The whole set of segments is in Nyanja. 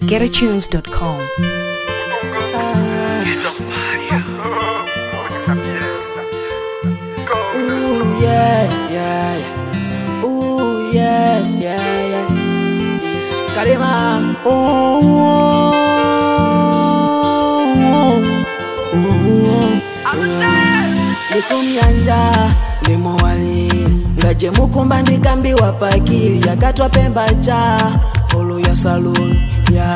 getatunes.com. Ooh, yeah, yeah, yeah. Ooh, yeah, yeah, yeah. It's Karima. Ooh, ooh, ooh, likumyanda limuwalili ngaje mukumba ndikambiwa pakili yakatwa pemba cha holo ya saluni ya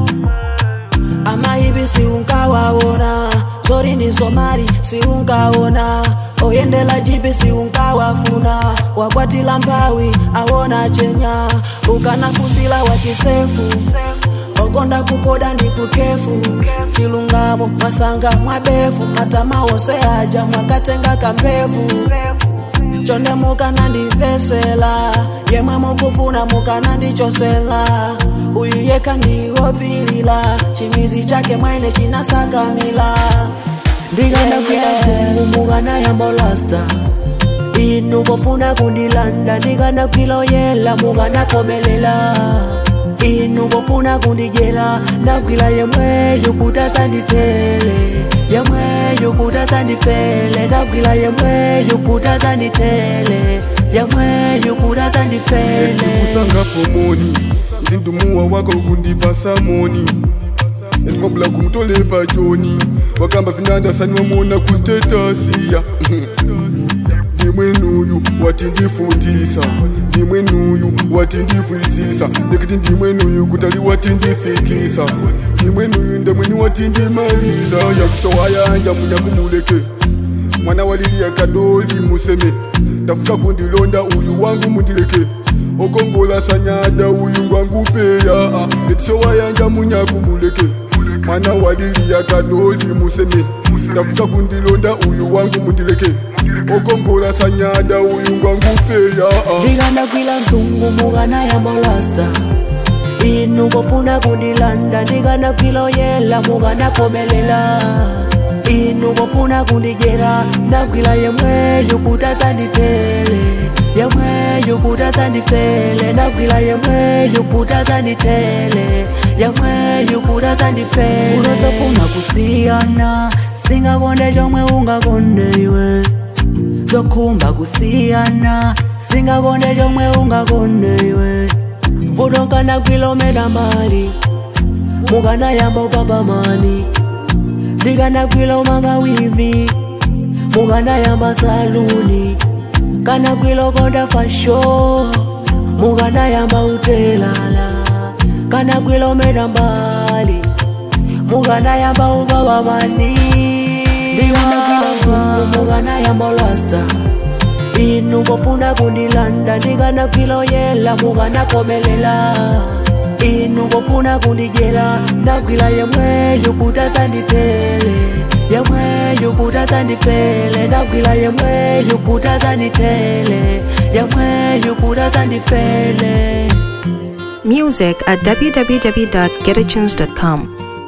ama hivi siunkawaona zori ni somali siunkaona oyendela jipi siunkawafuna wakwatila mpawi awona chenya ukanafusila wachisefu okonda kupoda ndi kukefu chilungamo mwasanga mwabefu matama ose aja mwakatenga kampevu chonde mukanandivesela yemwe mukufuna mukanandichosela uyu yeka ndiwopilila chimizi chake mwene chinasakamila ndikana kwila mzungu mukana yambolasta inu pofuna kundilanda ndikana kwila oyela mukanakomelela inu pofuna kundijela ndakwila yemweyo kuti asanditele yemweyo kuti asandifele ndakwila yemweyo kuti asanditele yemweyo kuti asandifele kusanga pomoni ndindumuwa wako kundipasa moni ndikwambula kumtolepa joni wakamba vinanda sani wamona kustatasiya ndimwenuyu watindifundisa ndimwenuyu watindifwisisa ndikiti ndimwenuyu kutali watindifikisa ndimwenuyu ndemweni watindimaliza yakushowa yanja munyakumuleke mwana waliliya kadoli museme ndafuka kundilonda uyu wangu mundileke okongola sanyada uyu ngwangu peya etishowa yanja munyakumuleke mwana waliliya kadoli museme ndafuka kundilonda uyu wangu mundileke okongola sanyada uyu ngwangu peya ndikana kwila mzungu mukana yambolasta inu pofuna kundilanda ndikana kwila oyela mukanakomelela inu pofuna kundijela ndakwila yemweyo kuti asanditele yemweyo kuti asandifele ndakwila yemweyo kuti asanditele yemweyo kuti asandifele unozofuna kusiyana singakonde chomwe ungakonde iwe zokhumba kusiyana singakonde chomwe ungakonde iwe vuto nkana kwilometa mbali mukanayamba upapamani ndikana kwila umanga wivi mukanayamba saluni kana kwila konda fasho mukanayamba utelala kana kwila umeta mbali mukanayamba upapamani ndikana kwila mzungu mukanayamba lasta inu pofuna kundilanda ndikana kwila oyela mukanakomelela inu pofuna kundijela ndakwila yemweyo kuti asanditele yemweyo kuti asandifele ndakwila yemweyo kuti asanditele yemweyo kuti asandifele Music at www.getatunes.com.